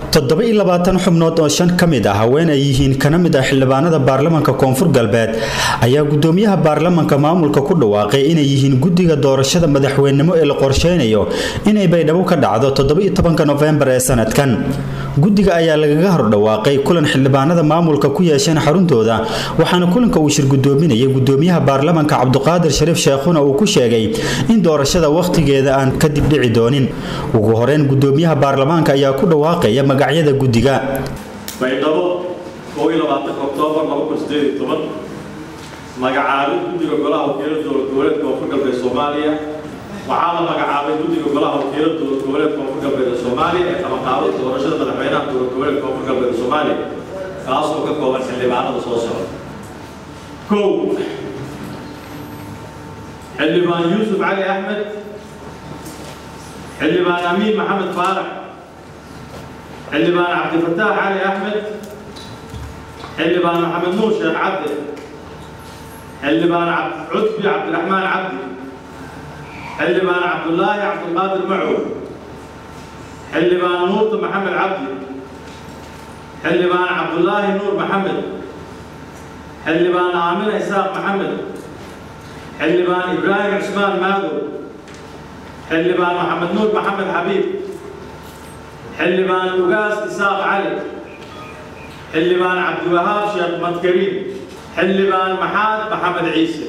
toddoba iyo labaatan xubnood oo shan ka mid ah haween ay yihiin kana mid ah xildhibaanada baarlamanka koonfur galbeed ayaa gudoomiyaha baarlamanka maamulka ku dhawaaqay inay yihiin guddiga doorashada madaxweynenimo ee la qorsheynayo inay baydhabo ka dhacdo toddoba iyo tobanka nofembar ee sanadkan guddiga ayaa lagaga hordhawaaqay kulan xildhibaanada maamulka ku yeesheen xaruntooda waxaana kulanka uu shir gudoominayay gudoomiyaha baarlamanka cabduqaadir shariif sheekhuna uu ku sheegay in doorashada wakhtigeeda aan kadib dhici doonin ugu horeyn gudoomiyaha baarlamaanka ayaa ku dhawaaqaya magacyada guddiga baydhabo oktoobar magacaabay guddiga golaha wakiilada dowlad goboleedka koonfur galbeed soomaaliya waxaa la magacaabay guddiga golaha wakiilada dowlad goboleedka koonfur galbeed ee soomaaliya ee qabanqaabada doorashada madaxweynaha dowlad goboleedka koonfur galbeed soomaaliya kaasoo ka kooban xildhibaanada soo socda kow xildhibaan yuusuf cali axmed xildhibaan amiin maxamed faarax xildhibaan cabdifataax cali axmed xildhibaan maxamed nuur sheekh cabdi xildhibaan cudbi cabdiraxmaan cabdi xildhibaan cabdulaahi cabdulqaadir macow xildhibaan nuurta maxamed cabdi xildhibaan cabdulaahi nuur maxamed xildhibaan aamina isaaq maxamed xildhibaan ibraahim cismaan maadow xildhibaan maxamed nuur maxamed xabiib xildhibaan ugaas isaaq cali xildhibaan cabdiwahaab sheekh madkariim xildhibaan maxaad maxamed ciise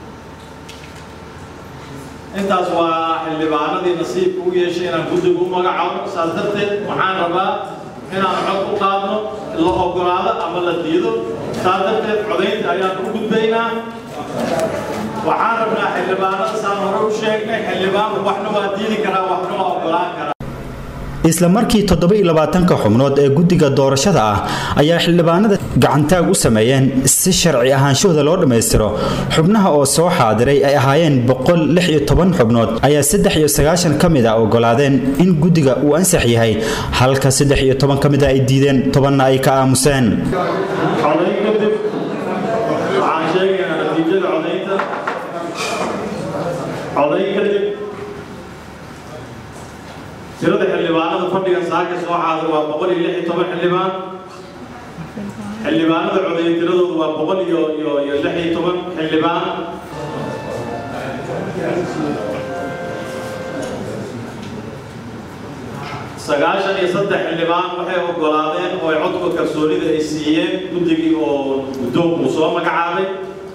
intaas waa xildhibaanadii nasiibka u yeeshay inaan guddiga u magacaabo saas darteed waxaan rabaa inaan cod u qaadno la ogolaado ama la diido saas darteed codaynta ayaan u gudbaynaa waxaan rabnaa xildhibaanada saan hore u sheegnay xildhibaanku waxna waa diidi karaa waxna waa ogolaan karaa isla markii toddoba iyo labaatanka xubnood ee guddiga doorashada ah ayaa xildhibaanada gacantaag u sameeyeen si sharci ahaanshahooda loo dhammaystiro xubnaha oo soo xaadiray ay ahaayeen boqol lix iyo toban xubnood ayaa saddex iyo sagaashan ka mid a ogolaadeen in guddiga uu ansax yahay halka saddex iyo toban ka mid a ay diideen tobanna ay ka aamuseen codayn kadib waxaan sheegaynaa natiijada codaynta codayn kadib tirada xildhibaanada fadhigan saaka soo xaadir waa boqol iyo lix iyo toban xildhibaan xildhibaanada codeeye tiradoodu waa boqol iyo iyo iyo lix iyo toban xildhibaan sagaashan iyo saddex xildhibaan waxay ogolaadeen oo ay codka kalsoonida ay siiyeen guddigii oo guddoonku soo magacaabay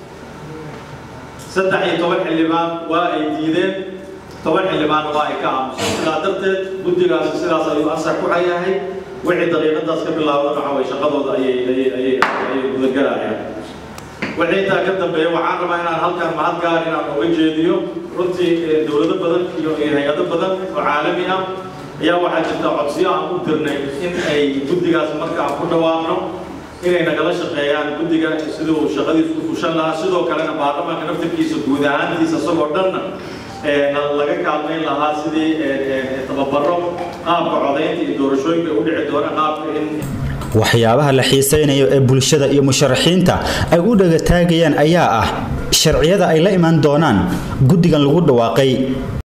saddex iyo toban xildhibaan waa ay diideen toban xildhibaan waa ay ka aamuseen sidaa darteed guddigaasi sidaas ayuu ansax ku hayahay wixii daqiiqadaas ka bilaaban waxa way shaqadooda ayay ayay ayay ayay gudagarayaan wixii intaa ka dambeeya waxaan rabaa inaan halkan mahad gaar inaan uga jeediyo runtii dowlado badan iyo hay-ado badan oo caalami ah ayaa waxaa jirta codsiyo aan u dirnay in ay guddigaas marka aan ku dhawaaqno inay nagala shaqeeyaan guddiga siduu shaqadiisu u fushan lahaa sidoo kalena baarlamaanka naftirkiisa guud ahaantiisa isagoo dhanna laga kaalmayn lahaa sidii tababaro qaabka codaynta iyo doorashooyinka u dhici doona qaabka in waxyaabaha la xiisaynayo ee bulshada iyo musharaxiinta ay u dhagataagayaan ayaa ah sharciyada ay la imaan doonaan guddigan lagu dhawaaqay